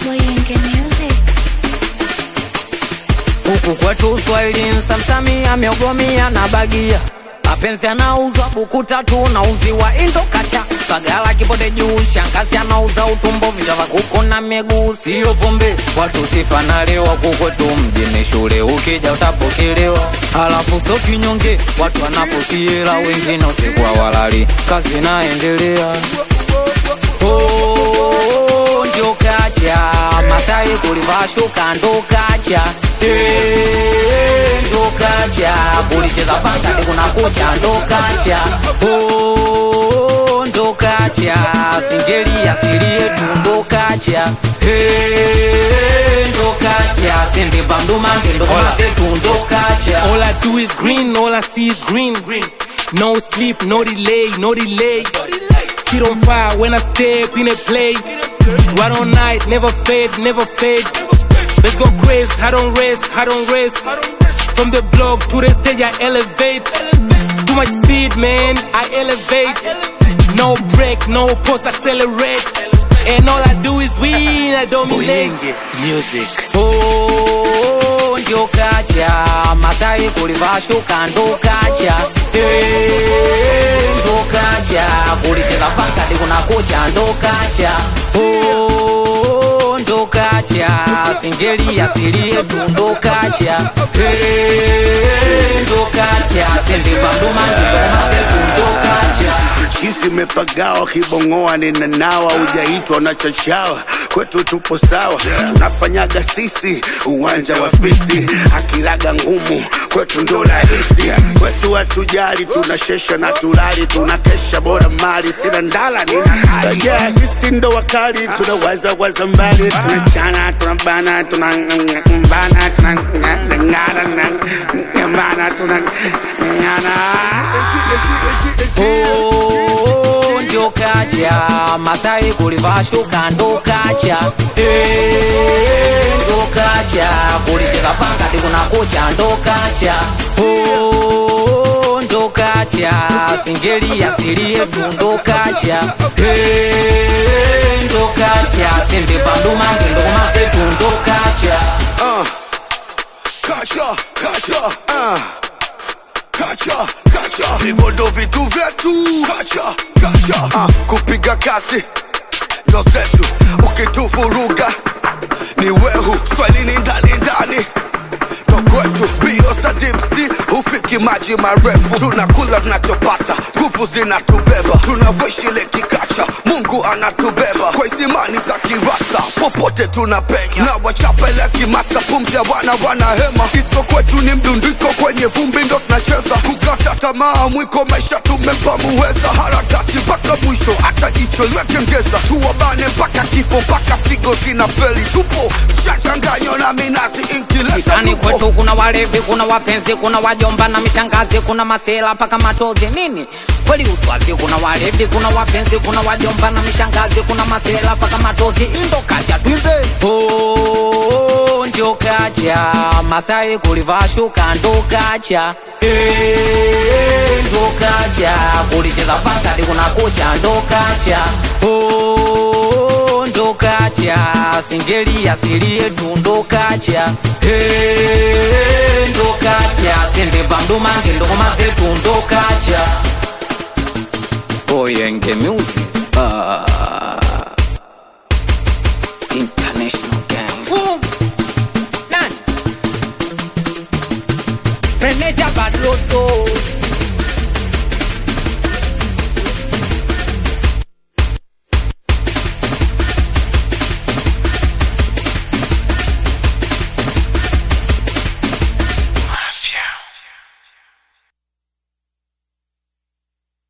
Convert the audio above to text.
Boyenge Music. huku kwetu Uswahilini Samsamia miogomia na bagia mapenzi anauzwa buku tatu nauziwa indo kacha pagala kipode juu shangazi anauza utumbo vichwa vya kuku na miguu sio pombe watu sifanalewa kukwetu mjini shule ukija utapokelewa halafu so kinyonge watu wanafusiela wengine usikuwa walali kazi naendelea Oh, ndio kacha Masai kulivaa shuka ndo kacha Eh, ndo kacha kulicheza panga kuna kucha ndo kacha Oh, ndo kacha singeli asili yetu ndo kacha Eh, ndo kacha sende bandumange ndo mazetu ndo kacha All I do is green, all I see is green. No sleep, no delay, no delay. Sit on fire when I step in a play. Right on night, never fade, never fade. Let's go crazy, I don't rest, I don't rest. From the block to the stage, I elevate. Too much speed, man, I elevate. No break, no pause, accelerate. And all I do is win, I dominate. Music. Oh, ndio kacha Masai kulivaa shuka ndo kacha Eh, ndo kacha kulicheza panga kuna kucha ndo kacha Oh, ndo kacha singeli asili yetu ndo kacha Eh, ndo kacha sende bandumangi ndo mazetu ndo kacha chizi mepagawa kibongoa ninanawa ujaitwa na chachawa kwetu tupo sawa tunafanyaga sisi uwanja wa fisi akiraga ngumu kwetu ndo rahisi kwetu hatujali tunashesha na tulali tunakesha bora mali sina ndala nina hali yeah, sisi ndo wakali tunawaza waza mbali tunachana tunabana tunambana tunangana tunangana Oh, ndio kacha Masai kulivaa shuka ndo kacha Eh, ndo kacha kulicheza panga kuna kucha ndo kacha Oh, ndo kacha singeli asili yetu ndo kacha Eh, ndo kacha sende bandumange ndo mazetu ndo kacha uh, kacha kacha uh. kacha kacha hivyo ndo vitu vyetu kacha kacha uh, kupiga kasi ndo zetu ukituvuruga ni wehu swalini ndani ndani ndo kwetu bio za dipsi hufiki maji marefu tunakula tunachopata nguvu zinatubeba tunavyoishi ile kikacha mungu anatubeba kwa hisimani za kirasta popote tunapenya na wachapele kimasta pumzia wana wana hema isko kwetu ni mdundiko kwenye vumbi ndo tunacheza kukata tamaa mwiko maisha tumempa muweza harakati mpaka mwisho hata jicho liwekengeza tuwabane mpaka kifo mpaka figo zina feli tupo shachanganywa na minazi inkileta Mitaani tupo kwetu kuna walevi, kuna wapenzi, kuna wajomba na mishangazi, kuna masela paka matozi nini kweli uswazi. Kuna walevi, kuna wapenzi, kuna wajomba na mishangazi, kuna masela paka matozi, indo kacha twimbe. Oh, ndio kacha Masai kulivaa shuka ndo kacha Eh, ndo kacha kulicheza panga kuna kucha ndo kacha Oh, ndo kacha singeli asili yetu ndo kacha Eh, ndo kacha sende bandumange ndo mazetu ndo kacha Boyenge music ah. International gang Boom. Nani? Meneja Badroso